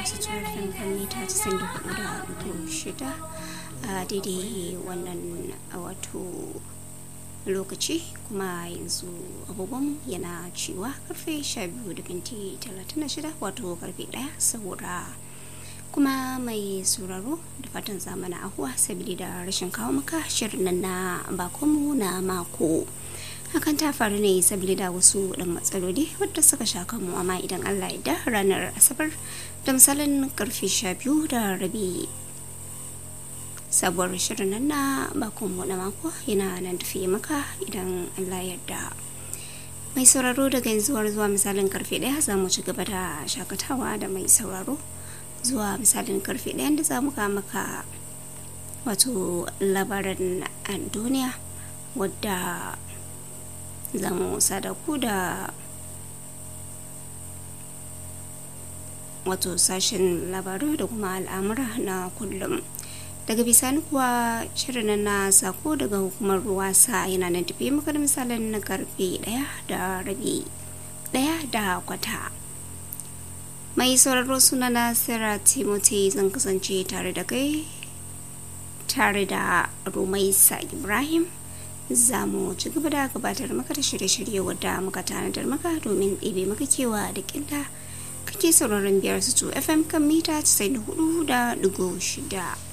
su turfin kan mita 94.6 a daidai wannan wato lokaci kuma yanzu abubuwan yana cewa karfe 12 da minti 36 wato karfe 1 saboda kuma mai sauraro da fatan zamana ahuwa sabili da rashin kawo maka shirin nan na bakonmu na mako hakan ta faru ne sabili da wasu dan matsaloli wadda suka sha kanmu amma idan allah ya da ranar asabar da misalin karfe 12 da rabi sabuwar shirin nan na bakonmu na mako yana nan tafiye maka idan allah yarda mai sauraro daga yanzu zuwa misalin karfe daya za mu ci gaba da shakatawa da mai sauraro zuwa misalin karfe ɗaya da za mu maka wato labaran duniya wadda za mu sadaku da wato sashen labaru da kuma al'amura na kullum daga bisani kuwa shirin na sako daga hukumar ruwa sa yana nan tafi maka da misalin na karfe ɗaya da rabi ɗaya da kwata mai sauraro suna na Sarah Timothy zan kasance tare da kai tare da Rumaisa Ibrahim za mu ci gaba da gabatar maka da shirye-shirye wadda muka tanadar maka domin ɗebe maka kewa da kinta kake sauraron biyar su fm kan mita 94 da shida.